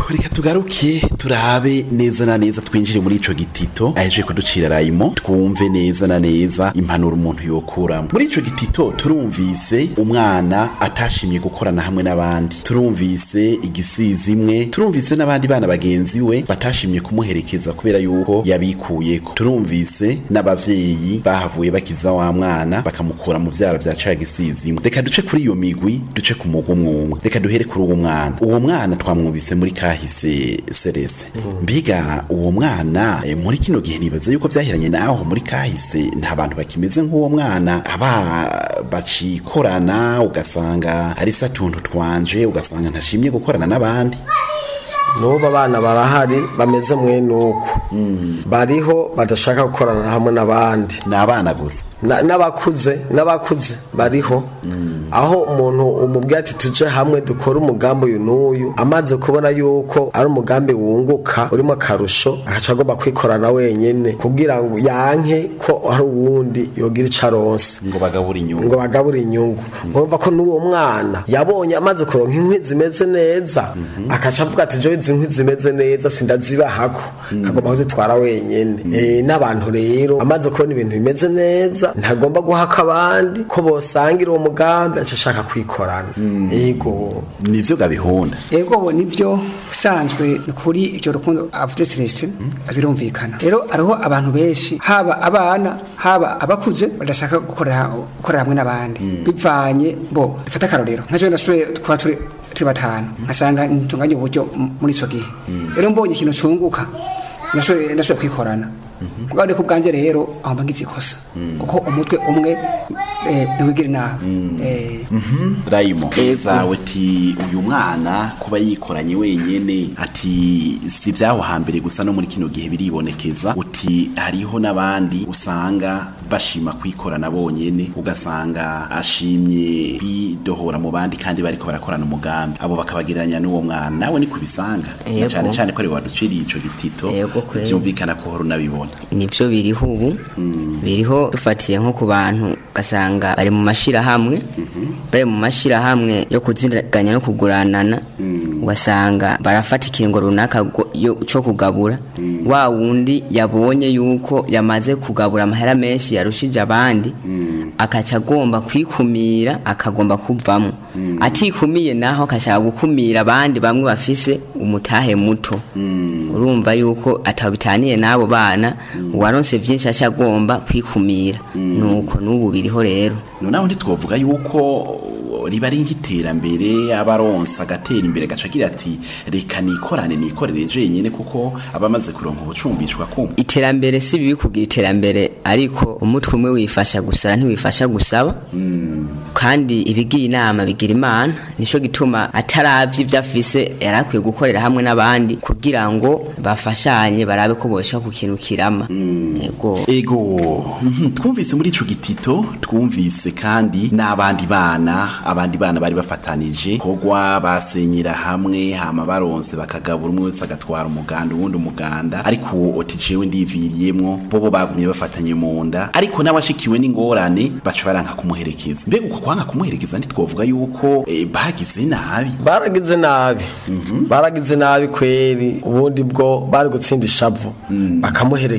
reka tugaruke turabe neza na neza twinjire muri ico gitito aheje kuducira rayimo twumve neza na neza impanuro umuntu yokuramo muri ico gitito turumvise umwana atashimye gukorana hamwe n'abandi turumvise igisizi imwe turumvise n'abandi bana bagenzi we batashimye kumuherekeza kubera yuko yabikuyeko turumvise n'abavyeyi bahavuye bakiza wa mwana bakamukura mu vyara vya ca gisizi imwe reka duce kuri iyo migwi duce ku mugwi umwe umwe reka duhere kuri uwo mwana uwo mwana twamwumvise muri kahise Celeste mbiga uwo mwana eh, muri kino gihe nibaza yuko vyahiranye naho muri kahise nta bantu bakimeze nk'uwo mwana aba bacikorana ugasanga ari satuntu twanje ugasanga ntashimye gukorana n'abandi n'ubu abana barahari bameze mwene uko bariho badashaka gukorana hamwe n'abandi ni abana gusa Na- n'abakuze n'abakuze bariho aho umuntu umubwira ati tuje hamwe dukore umugambi uyu n'uyu amaze kubona yuko ari umugambi wunguka urimo akarusho agaca agomba kwikorana wenyene kugira ngo yanke ko hari uwundi yogira ico aronse ngo bagabura inyungu ngo bagabure inyungu urumva ko n'uwo mwana yabonye amaze kuronka inkwi zimeze neza akaca avuga ati jewe izi nkwi zimeze neza sindazibahako kagomba kuzitwara wenyene Eh, n'abantu rero amaze kubona ibintu bimeze neza ntagomba guhaka abandi ko bosangira uwo mugambi aca ashaka kwikorana yego nivyo gabihunda ego bo nivyo usanzwe ni kuri ivyo rukundo avuze Celestin birumvikana rero hariho abantu benshi haba abana haba abakuze badashaka gukorera gukorera hamwe n'abandi bivanye bo dufate akarorero nka jewe nasuye kuba turi turi batanu nkasanga ntitunganye uburyo m- muri ico gihe rero mbonye ikintu cunguka nasuye nasuye kwikorana kuko ariko ubwanje rero aho mba ngize ikosa kuko umutwe umwe eh, ntiwigira inama Eh, rayimo zawe ti uyu mwana kuba yikoranye wenyene ati si vyaho hambere gusa no muri kino gihe biribonekeza uti hariho n'abandi usanga bashima kwikorana bonyene ugasanga ashimye kwidohora mu bandi kandi bariko barakorana umugambi abo bakabagereranya n'uwo mwana nawe ni kubisanga na Yego. cane cane ko ari waduciriye ico gitito Yego, kweli. vyumvikana ko hora unabibona nibyo biriho ubu biriho dufatiye nko ku bantu ugasanga bari mu mashyirahamwe bari mu mashyirahamwe yo kuziganya no kuguranana ugasanga barafata ikiringo runaka go- yo- cyo kugabura wa wundi yabonye yuko yamaze kugabura amahera menshi yarushije abandi akaca agomba kwikumira akagomba kuvamo atikumiye naho akashaka gukumira abandi bamwe bafise umutahe muto urumva yuko atabitaniye n'abo bana uwaronse vyinshi aca agomba kwikumira nuko n'ubu biriho rero noneho ntitwovuga yuko riba ari nk'iterambere abaronsa agatera imbere gaca agira ati reka nikorane nikorere jenyine kuko aba amaze kuronka ubucumbishwa kumva iterambere si bibi kugira iterambere ariko umutwe umwe wifasha gusara ntiwifasha gusaba kandi ibigiye inama bigira imana nico gituma ataravye ivyo afise yari akwiye gukorera hamwe n'abandi kugira ngo bafashanye barabe ko boshaka ku kintu kirama yego ego mhm, twumvise muri ico gitito twumvise kandi n'abandi bana abandi bana bari bafatanije kogwa basenyera hamwe hama baronse bakagabura umwe wese agatwara umuganda uwundi umuganda ariko uwo oti jewe ndiviriyemwo bobo bagumye bafatanye mu nda ariko n'abashikiwe n'ingorane baca baranka kumuherekeza mbega uko kwanga kumuherekeza ntitwovuga yuko eh, bagize nabi baragize nabi baragize nabi kweri ubundi bwo bari gutsinda ishavu bakamuherekeza